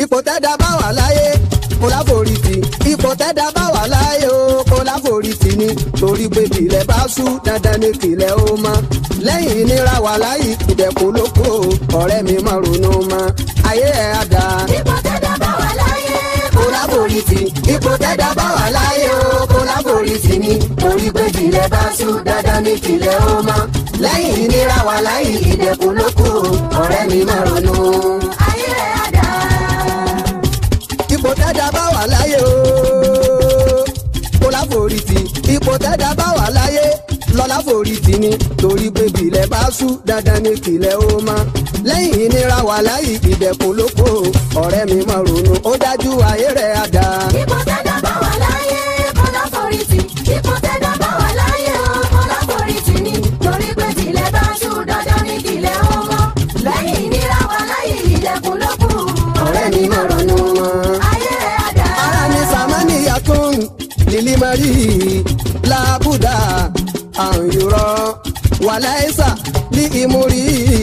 ipò tẹ́dá bá wà láyé kó láforítì ipò tẹ́dá bá wà láyé o kó láforítì ni torí pé tìlẹ̀ bá sú dandan ni tìlẹ̀ ó mọ́ lẹ́yìn ìnira wà láyé ìdẹ̀kùn ló kó ọ̀rẹ́ mi má ronú mọ́ ayé ẹ̀ á dáa ipò tẹ́dá bá wà láyé kó láforítì ipò tẹ́dá bá wà láyé o kó láforítì ni torí pé tìlẹ̀ bá sú dandan ni tìlẹ̀ ó mọ́ lẹ́yìn ìnira wà láyé ìdẹ̀kùn ló kó ọ̀rẹ́ mi má ronú. ayé rẹ̀ á dá. ipò tẹ́dá bá wà láyé o kó láforítì ipò tẹ́dá bá wà láyé lọ́lá forítì ni torí pé bìlẹ̀ bá sú dandan ni kìlẹ̀ ó mọ́ lẹ́yìn ìnira wà láyé ìdẹ̀kùn ló kó ọ̀rẹ́ mi má ronú ó dájú ayé rẹ̀ á dáa. ipò tẹ́dá bá wà láyé kó láforítì ipò tẹ́dá bá wà láyé o kó láforítì ni torí pé tilẹ̀ bá ṣú dandan ní tilẹ̀ ó mọ́ lẹ́yìn ìnira wà láyé ìdẹ̀kùn ló kù ọ̀rẹ́ mi má ronú mọ́. ayé rẹ̀ á dá. ara ni samaniya tún lili mari labuda anyurọ walaisa li imuri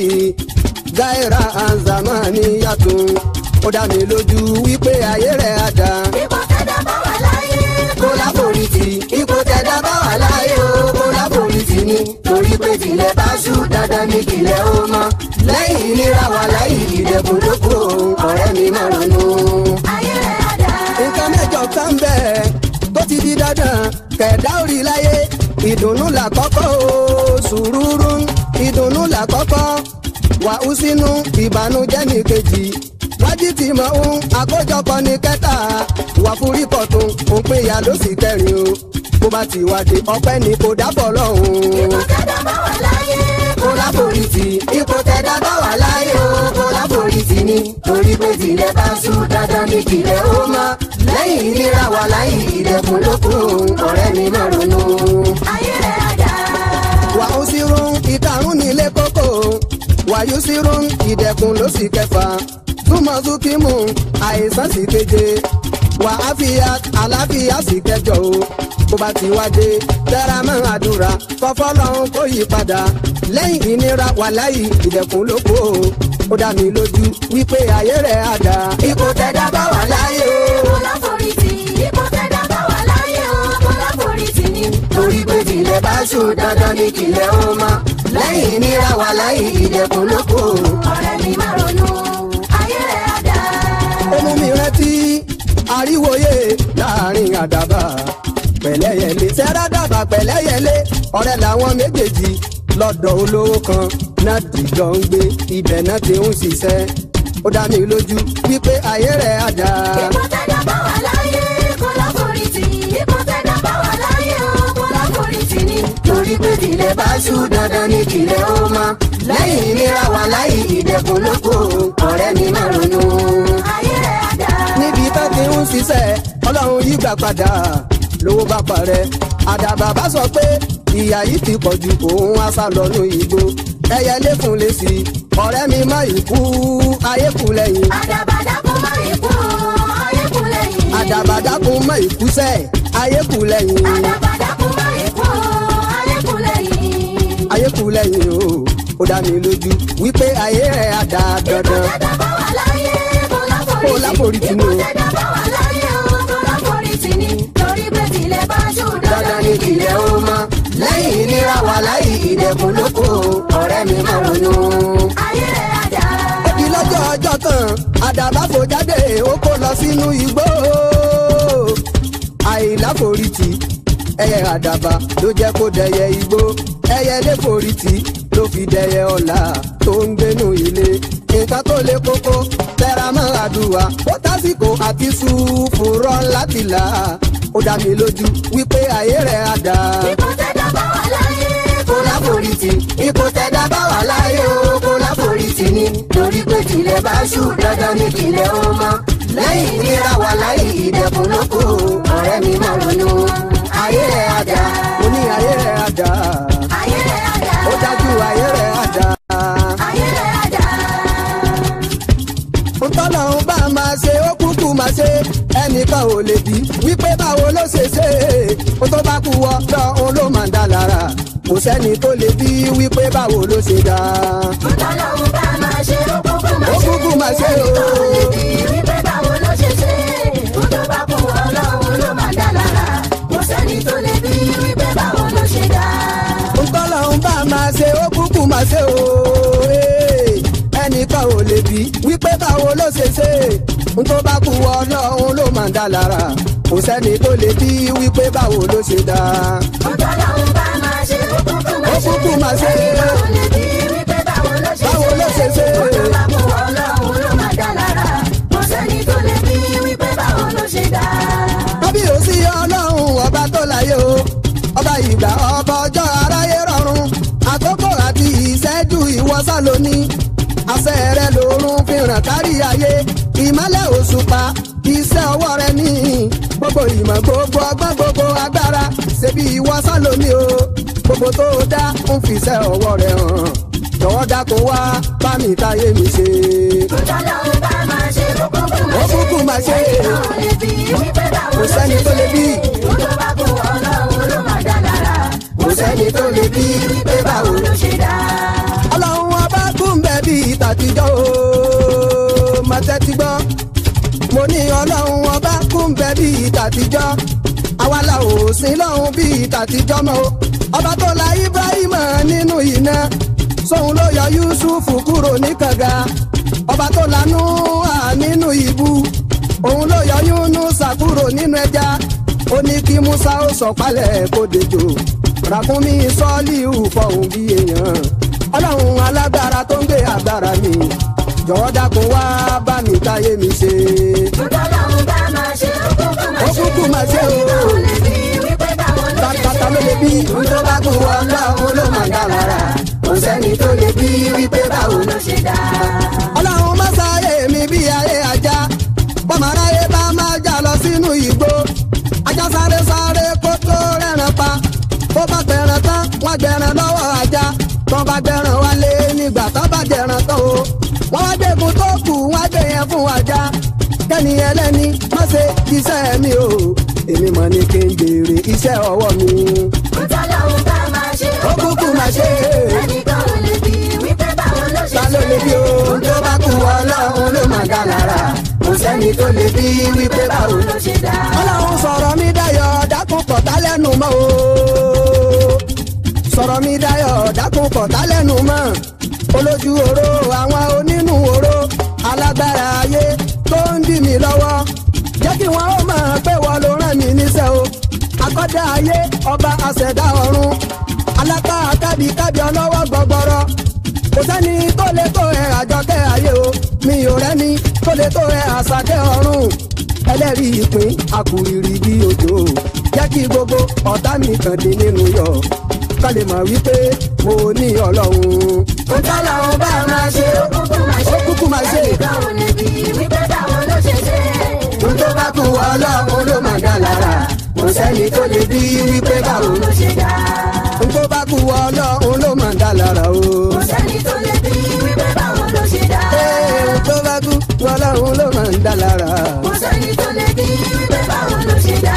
gaira anzamaniya tún ó dá mi lójú wípé ayé rẹ̀ á dá. ipò tẹ́dá bá wà láyé kó láforítì ipò tẹ́dá bá wà láyé o kó láforítì ni torí pé tilẹ̀ bá ṣú dandan ní tilẹ̀ ó mọ́ lẹ́yìn ìnira wà láyé ìdẹ̀kùn ló kù ọ̀rẹ́ mi má ronú ayé rẹ̀ á dá. nǹkan mẹ́jọ kan bẹ́ẹ̀ tó ti di dandan kẹ̀dá orí láyé ìdùnnú làkọ́kọ́ o sùúrù ìdùnnú làkọ́kọ́ wàhù sínú ìbànújẹ́ ní kejì wájú tí mọ̀ ń àkójọpọ̀ ní kẹta wà fúrí kọ̀tún òǹpẹ̀yà ló sì kẹrin o bó bá ti wádìí ọpẹ́ ni kò dábọ̀ lọ́hùn ipò tẹ́dá bá wà láyé kó láforítì ipò tẹ́dá bá wà láyé o kó láforítì ni torí pé tilẹ̀ bá sú dandan ní tilẹ̀ ó mọ́ lẹ́yìn ìnira wà láyé ìdẹ̀kùn ló kù ọ̀rẹ́ mi má ronú. ayé rẹ̀ á dá. wà ó sí rún ìkarùn nílé kókó wàyú sí rún ìdẹ̀kùn ló sì kẹfà túmọ̀ súnkìmù àìsàn sì keje wà á fi àlàáfíà sì kẹjọ o bó bá ti wá dé tẹ́ra mọ́ àdúrà fọ́fọ́ lọ́hún kó yí padà lẹ́yìn ìnira wà láyé ìdẹ̀kùn ló kó o ó dá mi lójú wípé ayé rẹ̀ á dá ipò tẹ́dá bá wà láyé o. kó láforítì ipò tẹ́dá bá wà láyé o kó láforítì ni torí pé tilẹ̀ bá ṣú dandan ní tilẹ̀ ó mọ́ lẹ́yìn ìnira wà láyé ìdẹ̀kùn ló kó o. ọ̀rẹ́ mi má ronú ayé rẹ̀ á dá. ó mú mi rántí àríwòye láàrin àdàbà pẹ̀lẹ́yẹlé sẹ́rádàbà pẹ̀lẹ́yẹlé ọ̀rẹ́ làwọn méjèèjì lọ́dọ̀ olówó kan náà dìjọ ń gbé ibẹ̀ náà ti ń ṣiṣẹ́ ó dá mi lójú wípé ayé rẹ̀ á dá. ipò tẹ́dá bá wà láyé kó láforítì ipò tẹ́dá bá wà láyé o kó láforítì ni torí pé tilẹ̀ bá ṣú dandan ní tilẹ̀ ó mọ́ lẹ́yìn ìnira wà láyé ìdẹ̀kùn ló kó ọ̀rẹ́ mi má ronú. ayé rẹ̀ á dá. níbi tó ti ń ṣiṣẹ́ ọlọ́run yí gbà padà lówó bá parẹ́ àdàbà bá sọ pé ìyá yìí ti pọ̀ ju òun á sá lọ́nu ìgbó ẹyẹ lẹ́kùn lè sí ọ̀rẹ́ mi má ìkú ayé kù lẹ́yìn àdàbàdàkùn má ikú ayé kù lẹ́yìn. àdàbàdàkùn má ìkú sẹ́ ayé kù lẹ́yìn àdàbàdàkùn má ikú ayé kù lẹ́yìn. ayé kù lẹ́yìn o ó dá mi lójú wípé ayé rẹ̀ á dá dandan tẹ́dá bá wà láyé kó Kó láforítì láforítì ni o. ipò tẹ́dá bá wà láyé o kó láforítì ni torí pé tilẹ̀ bá ṣú dandan ní tilẹ̀ ó mọ́ lẹ́yìn ìnira wà láyé ìdẹ̀kùn ló kó ọ̀rẹ́ mi má ronú. ayé rẹ̀ á dá. di lọ́jọ́ ọjọ́ kan àdàbà fò jáde ó kó lọ sínú igbó àìláforítì ẹyẹ àdàbà ló jẹ́ kó dẹyẹ igbó ẹyẹ léforítì ló fi dẹyẹ ọ̀la tó ń gbénu ilé nǹkan tó lé kókó tẹra mọ́ àdúrà ó tásìkò àti sùúfùrọ̀ láti là ó dá mi lójú wípé ayé rẹ̀ á dá ipò tẹ́dá bá wà láyé kó láforítì ipò tẹ́dá bá wà láyé o kó láforítì ni torí pé tilẹ̀ bá ṣú dandan ní tilẹ̀ ó mọ́ lẹ́yìn ìnira wà láyé ìdẹ̀kùn ló kù ọ̀rẹ́ mi má ronú ayé rẹ̀ á dá mo ní ayé rẹ̀ á dá ayé rẹ̀ á dá. ó dájú ayé rẹ̀ á dá ayé rẹ̀ á dá. ntọ́lọ́hún bá máa ṣe ó kúkú máa ṣe ẹnìkan ò lè bí wípé báwo ló ṣe ṣe ó tó bá kú wọ lọ́hún ló máa ń dá lára kò sẹ́ni tó lè bí wípé báwo ló ṣe dá. Ọlọ́run bá máa ṣe ó kúkú máa Ó ṣe. kúkú máa ṣe o. Ẹnìkan ò lè bí wípé báwo ṣe n tó bá kú ọlọ́run ló máa ń dá lára kò sẹ́ni tó lè bí wípé báwo ló ṣe dá. Ọ̀tọ́lọ́hún bá máa ṣe ó kúkú máa Ó ṣe. kúkú máa ṣe. Ẹni báwo lè bí wípé báwo ló ṣe Báwo ló ṣe ṣe? Ó tó bá kú ọlọ́run ló máa dá lára. Kò sẹ́ni tó lè bí wípé báwo ló ṣe dá. kábíyèsí ọlọ́run ọba tó láyé o ọba ìgbà ọba ọjọ́ aráyé rọrùn àkókò àti ìṣẹ́jú ìwọ́sà lóní àṣẹ rẹ lòórùn fi ràn kárí ayé ìmọ́lẹ̀ òṣùpá iṣẹ́ ọwọ́ rẹ ní gbogbo ìmọ̀ gbogbo ọgbọ́n gbogbo agbára ṣebí ìwọ́sà lóní o gbogbo tó dá ń fiṣẹ́ ọwọ́ rẹ hàn jọ̀wọ́ dákun wá bá mi táyé mi ṣe. Ọ̀tọ́lọ́hún bá máa ṣe ó kúkú Ó máa ṣe. kúkú máa ṣe. Ẹni báwo lè bí wípé báwo Kò ló ṣe sẹ́ni tó lè bí. Ó tó bá kú ọlọ́run ló máa dá lára. Kò sẹ́ni tó lè bí wípé báwo ló ṣe dá. ọlọ́run ọba kún bẹ́ẹ̀ bí tàtijọ́ o má tẹ́tí gbọ́ mo ní ọlọ́run ọba kún bẹ́ẹ̀ bí tàtijọ́ àwa la ò sin lọ́hún bí tàtijọ́ mọ́ o ọba tó la ibrahim nínú iná sóun ló yọ yusuf kúrò ní kànga ọba tó lanú à nínú ìbú òun ló yọ yunusa kúrò nínú ẹja ó ní kí musa ó sọ̀pálẹ̀ kó dejò ràkúnmí sọ́ọ́lì fọ̀hún bí èèyàn ọlọ́run alágbára tó ń gbé agbára mi jọ̀wọ́ dákun wá bá mi táyé mi ṣe. Ọ̀tọ́lọ́hún bá máa ṣe ó kúkú máa ó ṣe. kúkú máa ṣe o Báwo lè bí wípé báwo ló ṣe tàtàtà ló lè bí ohun tó bá kú ọlọ́run ló máa dá lára kò sẹ́ni tó lè bí wípé báwo ló ló ṣe dá. ọlọ́run má sáyé mi bí ayé ajá bọ́mọ aráyé bá máa já lọ sínú igbó ajá sáré sáré kó tó rẹ̀ràn pa bó bá gbẹ̀ràn tán wọ́n gbẹ̀ràn lọ́wọ́ ajá tó bá gbẹ̀ràn wálé nígbà tó bá jẹ̀ràn tán o wọ́n wá gbẹ̀gùn tó kù wọ́n gbé yẹn fún ajá kẹ́ni ẹlẹ́ni má ṣe iṣẹ́ mi o èmi mọ̀ ní kí n jèrè iṣẹ́ ọwọ́ mi. Ọ̀tọ́lọ́hún bá máa ṣe ó kúkú máa ṣe é ẹnìkan ò lè bí wípé báwo ló ṣe ta ló lè bí ohun tó bá kú ọlọ́run ló máa dá lára kò sẹ́ni tó lè bí wípé báwo ló ló ṣe dá. ọlọ́run sọ̀rọ̀ mi dayọ̀ dákun kọ̀tà lẹ́nu mọ́ o sọ̀rọ̀ mi dayọ̀ dákun kọ̀tà lẹ́nu mọ́ olójú oró àwọn onínú oró alágbára ayé tó ń dì mí lọ́wọ́ jẹ́ kí wọ́n ó mọ̀ pé wọ́n ló rán mi níṣẹ́ o akọ́dá ayé ọba àṣẹ̀dá ọ̀run alápá kábíkábí ọlọ́wọ́ gbọgbọrọ kò sẹ́ni tó lè tó ẹ àjọkẹ́ ayé o mi ò rẹ́ni tó lè tó ẹ àṣàkẹ́ ọ̀run ẹlẹ́rìí ìpín àkùrìrì bí òjò jẹ́ kí gbogbo ọ̀tá mi kàn dín nínú yọ̀ ká lè mọ̀ wípé mo ní ọlọ́run. Ọ̀tọ́lọ́hún bá máa ṣe ó kúkú máa ṣe. Ó kúkú máa ṣe. ẹnìkan ò lè bí wípé báwo ló ṣe ṣe. ohun tó bá kú ọlọ́run ló máa dá lára kò sẹ́ni tó lè bí wípé báwo ló ṣe dá. ohun tó bá kú ọlọ́run ló máa dá lára o. kò sẹ́ni tó lè bí wípé báwo ló ṣe dá. Ee, ohun tó bá kú ọlọ́run ló máa dá lára. kò sẹ́ni tó lè bí wípé báwo ló ṣe dá.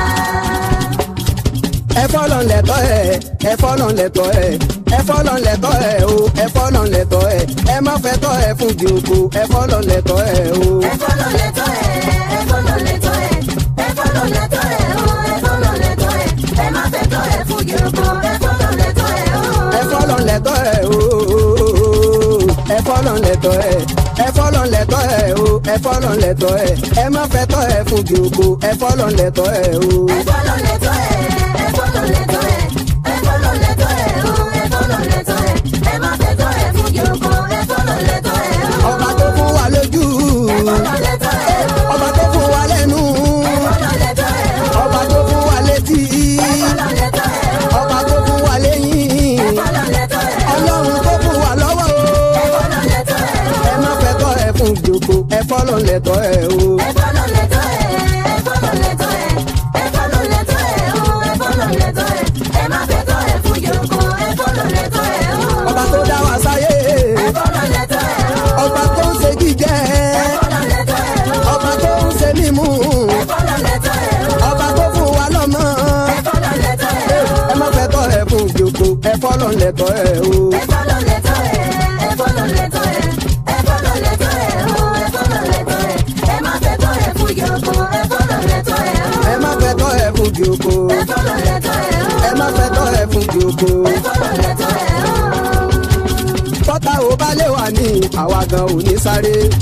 ẹ fọ́lọ́ lẹ́tọ́ ẹ̀ ẹ fọ́lọ́ lẹ́tọ́ ẹ̀ ẹ fọ́lọ́ lẹ́tọ́ ẹ̀ o ẹ fọ́lọ́ lẹ́tọ́ ẹ̀ ẹ má fẹ́ tọ́ ẹ fún jòkó ẹ fọ́lọ́ lẹ́tọ́ ẹ̀ o. ẹ̀fọ́ ló lẹ́tọ́ ẹ̀ ẹ̀fọ́ ló lẹ́tọ́ ẹ̀ ẹ̀fọ́ ló lẹ́tọ́ ẹ̀ o ẹ̀fọ́ ló lẹ́tọ́ ẹ̀ ẹ má fẹ́ tọ́ ẹ̀ fún yòókù ẹ̀fọ́ ló lẹ́tọ́ ẹ̀ o. ẹ fọ́lọ́ lẹ́tọ́ ẹ̀ o ẹ fọ́lọ́ lẹ́tọ́ ẹ̀ ẹ fọ́lọ́ lẹ́tọ́ ẹ̀ o ẹ fọ́lọ́ lẹ́tọ́ ẹ̀ ẹ má fẹ́ tọ́ ẹ fún jòkó ẹ fọ́lọ́ lẹ́tọ́ ẹ̀ o. ẹ̀fọ́ ló lẹ́tọ́ ẹ̀ ẹ̀fọ́ ló lẹ́tọ́ ẹ̀ ẹ̀fọ́ ló lẹ́tọ́ ẹ̀ o ẹ̀fọ́ ló lẹ́tọ́ ẹ̀ ẹ má fẹ́ tọ́ ẹ̀ fún yòókù ẹ̀fọ́ ló lẹ́tọ́ ẹ̀ o. ọba tó fún wa lójú ẹ̀fọ́ ló lẹ́tọ́ ẹ̀ o ọba tó fún wa lẹ́nu ẹ̀fọ́ ló lẹ́tọ́ ẹ̀ o ọba tó fún wa létí ẹ̀fọ́ ló lẹ́tọ́ ẹ̀ o ọba tó fún wa lẹ́yìn ẹ̀fọ́ ló lẹ́tọ́ ẹ̀ o ọlọ́run tó fún wa lọ́wọ́ o. ẹ̀fọ́ ló lẹ́tọ́ ẹ̀ o. ẹ má fẹ́ tọ́ ẹ fún jòkó ẹ fọ́lọ́ lẹ́tọ́ ẹ o. ẹ̀fọ́ ló lẹ́tọ́ ẹ̀ ẹ̀fọ́ ló lẹ́tọ́ ẹ̀ ẹ̀fọ́ ló lẹ́tọ́ ẹ̀ o ẹ̀fọ́ ló lẹ́tọ́ ẹ̀ ẹ má fẹ́ tọ́ ẹ̀ fún yòókù ẹ̀fọ́ ló lẹ́tọ́ ẹ̀ o. ọba tó dá wa sáyé ẹ̀fọ́ ló lẹ́tọ́ ẹ̀ o ọba tó ń ṣe jíjẹ ẹ̀fọ́ ló lẹ́tọ́ ẹ̀ o ọba tó ń ṣe mímú ẹ̀fọ́ ló lẹ́tọ́ ẹ̀ o ọba tó fún wa lọ́mọ ẹ̀fọ́ ló lẹ́tọ́ ẹ̀ o ẹ má fẹ́ tọ́ ẹ fún jòkó ẹ fọ́lọ́ lẹ́tọ́ ẹ o. ẹ̀fọ́ ló lẹ́tọ́ ẹ̀ ẹ̀fọ́ ló lẹ́tọ́ ẹ̀ ẹ̀fọ́ ló lẹ́tọ́ ẹ̀ o ẹ̀fọ́ ló lẹ́tọ́ ẹ̀ ẹ má fẹ́ tọ́ ẹ̀ fún yòókù ẹ̀fọ́ ló lẹ́tọ́ ẹ̀ o ẹ má fẹ́ tọ́ ẹ fún jòkó ẹ̀fọ́ ló lẹ́tọ́ ẹ̀ o ẹ má fẹ́ tọ́ ẹ fún jòkó. ẹ̀fọ́ ló lẹ́tọ́ ẹ̀ o. tọ́ta ò bá lè wà ní àwa gan ò ní sáré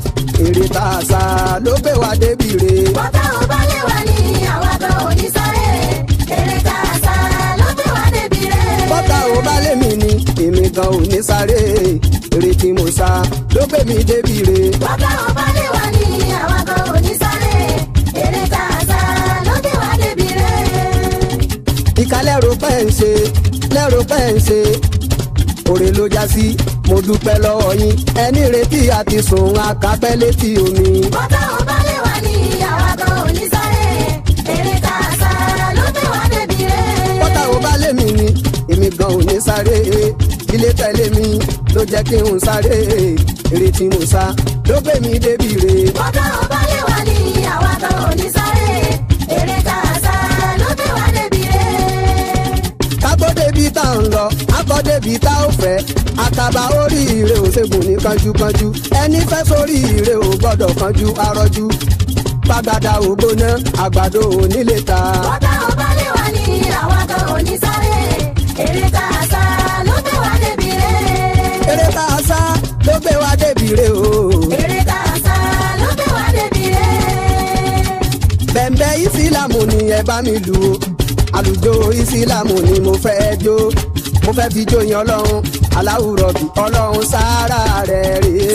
èrè tá a sá ló gbé wa débi re. bọ́tà ò bá lè wà ní àwa gan ò ní sáré eré tá a sá ló gbé wá débi rẹ̀. bọ́tà ò bá lé mi ni èmi gan ò ní sáré èrè tí mo sá ló gbé mi débi re. bọ́tà ò bá lè wà ní àwa gan ò ní sáré eré tá a sá ló gbé wá débi rẹ̀. ìka lẹ́rù pẹ́ ń ṣe lẹ́rù pẹ́ ń ṣe òrè ló já sí mo dúpẹ́ lọ́wọ́ yín ẹni retí àti sùn akápẹ́ létí omi. bọ́tà ò bá lè wà ní àwa gan ò ní sáré eré tá a sá ló gbé wá débi rẹ̀. bọ́tà ò bá lé mi ni èmi gan ò ní sáré ilé tẹ̀lé mi ló jẹ́ kí n sáré èrè tí mo sá ló gbé mi débi re. bọ́tà ò bá lè wà ní àwa gan ò ní sáré eré tá a sá ló gbé wá débi rẹ̀. kákó débi tá à ń lọ akọ débi tá ò fẹ́ àkàbà oríire ò ṣègùn ní kánjúkánjú ẹni fẹ́ sórí ire ò gbọ́dọ̀ kánjú arọ́jú gbàgàdà ògbóná àgbàdo onílé ta. bọ́tà ò bá lè wà ní àwa gan ò ní sáré eré tá a sá ló gbé wá débi rẹ̀. eré tá a sá ló gbé wa débi re o. eré tá a sá ló gbé wá débi rẹ̀. bẹ̀m̀bẹ̀ ìsìlámù ni ẹ bá mi lù ú àlùjọ ìsìlámù ni mo fẹ́ jó mo fẹ́ fi jó yan ọlọ́run aláwùrọ̀ bí ọlọ́run sára rẹ̀ rèé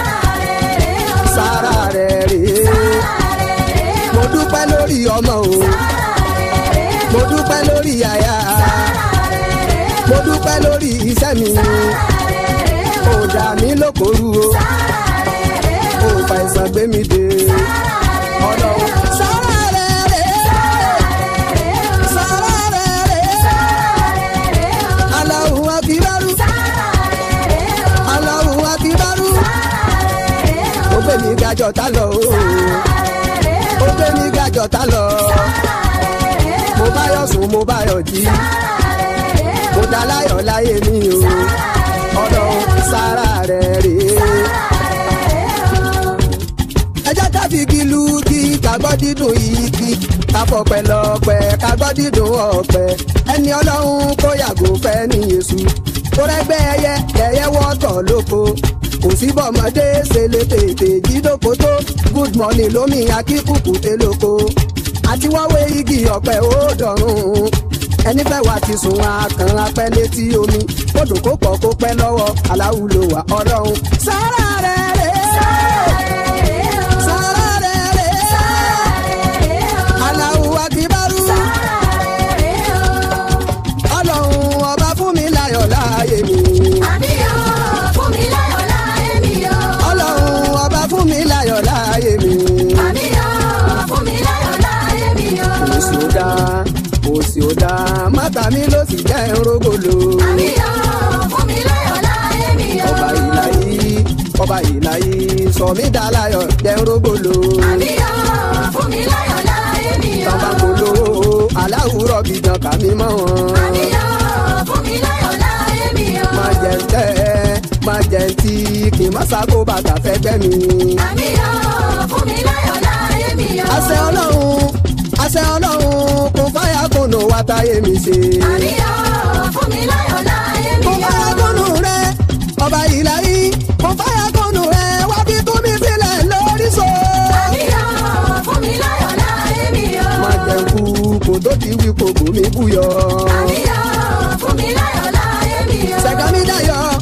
sára rẹ̀ rèé mo dúpẹ́ lórí ọmọ o mo dúpẹ́ lórí aya mo dúpẹ́ lórí iṣẹ́ mi ò dà mí lókoru o ò fa ìsàn gbé mi dé ọlọ́run sára rẹ̀ rèé sára rẹ̀ rèé aláwù akíbárú aláwù akíbárú ó gbé mi gajọ tá lọ o ó gbé mi gajọ tá lọ mo bá yọ̀ sùn mo bá yọ̀ jí mo dá láyọ̀ láyé mi o ọlọ́run sára rẹ̀ rèé ẹ jẹ́ ká fi igi lu kí kagbọ́ dídùn igi káfọ̀pẹ́ lọ́pẹ́ kagbọ́ dídùn ọ̀pẹ́ ẹni ọlọ́run kó yàgò fẹ́ ní yéṣu kó rẹ́gbẹ́ ẹyẹ ẹyẹ wọ́tọ̀ lóko kò sí bọ́mọdé ṣe lè tètè jídóko tó good morning lómi akíkùkù tẹ lóko àti wáwé igi ọ̀pẹ ó dọ̀rùn ẹni fẹ́ wá ti sùn akàn apẹ́ létí omi kódò kó pọ̀ kó pẹ́ lọ́wọ́ aláwùlò wà ọlọ́run sára rẹ̀ rẹ̀ sára rẹ̀ rẹ̀ aláwù akíbárú ọlọ́run ọba fún mi láyọ̀ láàyè mi ọlọ́run ọba fún mi láyọ̀ láàyè mi òsì ò dáa òsì ò dáa mátà mi ló sì jẹ́ rógòlò ọba ìlà yìí ọba ìlà yìí sọ mí dá láyọ̀ jẹ́ rógòlò tọ́ba kò lówó aláwùrọ̀ bìjàn kà mí mọ́ wọn. má jẹ ń tẹ́ má jẹ ń tí kì í má sáko bàtà fẹ́ gbẹ́ mi. àṣẹ ọlọ́run àṣẹ ọlọ́run kò fáyà kùnú wa táyé mi ṣe. kò fáyà kùnú rẹ ọba ìlà yìí kò fáyà kùnú rẹ wá fi tú mi sílẹ̀ lórí so. má jẹ ń kú kò tó ti wí kò kò mí búyọ. sẹ̀gámi dayọ̀